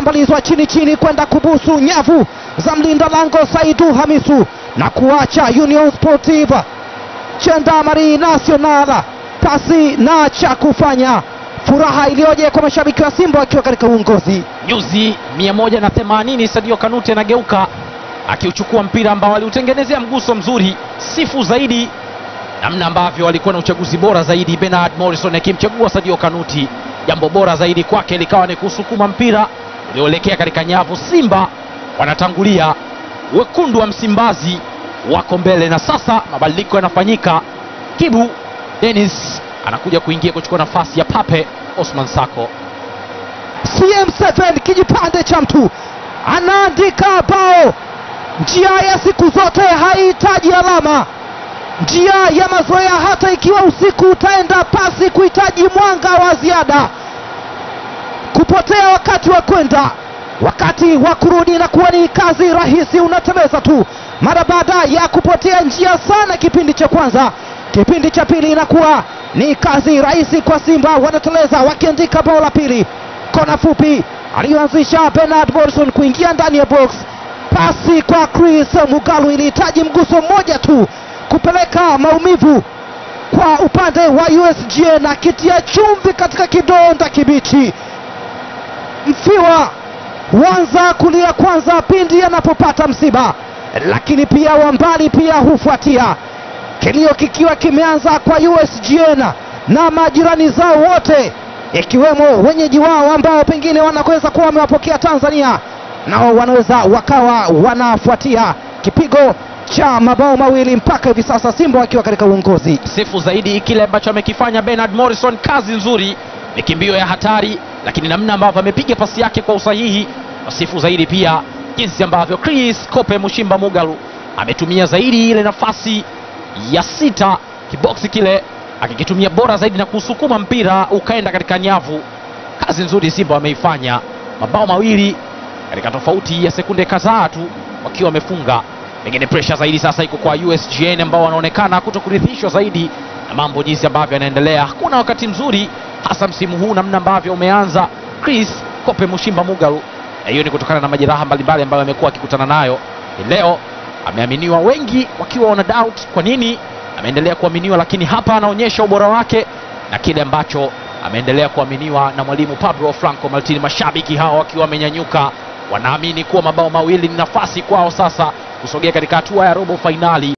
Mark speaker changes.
Speaker 1: inatambalizwa chini chini kwenda kubusu nyavu za mlinda lango Saidu Hamisu na kuacha Union Sportive Gendarmerie Nationale pasi na cha kufanya. Furaha iliyoje kwa mashabiki wa Simba wakiwa katika uongozi.
Speaker 2: Nyuzi 180 Sadio Kanute anageuka akiuchukua mpira ambao aliutengenezea mguso mzuri. Sifu zaidi namna ambavyo alikuwa na uchaguzi bora zaidi, Bernard Morrison akimchagua Sadio Kanuti. Jambo bora zaidi kwake likawa ni kusukuma mpira ulioelekea katika nyavu. Simba wanatangulia, wekundu wa Msimbazi wako mbele, na sasa mabadiliko yanafanyika. Kibu Dennis anakuja kuingia kuchukua nafasi ya Pape Osman Sako.
Speaker 1: CM7 kijipande cha mtu anaandika bao. Njia ya siku zote haihitaji alama, njia ya mazoea, hata ikiwa usiku utaenda pasi kuhitaji mwanga wa ziada, kupotea wakati wa kwenda, wakati wa kurudi na kuwa ni kazi rahisi, unatembeza tu mara baada ya kupotea njia sana kipindi cha kwanza. Kipindi cha pili inakuwa ni kazi rahisi kwa Simba, wanateleza wakiandika bao la pili. Kona fupi aliyoanzisha Bernard Morrison kuingia ndani ya box, pasi kwa Chris Mugalu ilihitaji mguso mmoja tu kupeleka maumivu kwa upande wa USG na kitia chumvi katika kidonda kibichi. Mfiwa huanza kulia kwanza pindi anapopata msiba, lakini pia wambali pia hufuatia kilio kikiwa kimeanza kwa USGN na majirani zao wote ikiwemo wenyeji wao ambao pengine wanaweza kuwa wamewapokea Tanzania, nao wanaweza wakawa wanafuatia kipigo cha mabao mawili mpaka hivi sasa, Simba wakiwa katika uongozi.
Speaker 2: Sifu zaidi kile ambacho amekifanya Bernard Morrison, kazi nzuri, mikimbio ya hatari, lakini namna ambavyo amepiga pasi yake kwa usahihi. Wasifu zaidi pia jinsi ambavyo Chris Kope Mushimba Mugalu ametumia zaidi ile nafasi ya sita kiboksi kile akikitumia bora zaidi na kusukuma mpira ukaenda katika nyavu. Kazi nzuri Simba wameifanya, mabao mawili katika tofauti ya sekunde kadhaa tu wakiwa wamefunga. Pengine presha zaidi sasa iko kwa USGN ambao wanaonekana kutokuridhishwa zaidi na mambo jinsi ambavyo yanaendelea. Hakuna wakati mzuri hasa msimu huu namna ambavyo umeanza. Chris Kope Mushimba Mugalu, na hiyo ni kutokana na majeraha mbalimbali ambayo amekuwa akikutana nayo. Leo ameaminiwa, wengi wakiwa wana doubt kwa nini ameendelea kuaminiwa, lakini hapa anaonyesha ubora wake na kile ambacho ameendelea kuaminiwa na mwalimu Pablo Franco Maltini. Mashabiki hao wakiwa wamenyanyuka, wanaamini kuwa mabao mawili ni nafasi kwao sasa kusogea katika hatua ya robo fainali.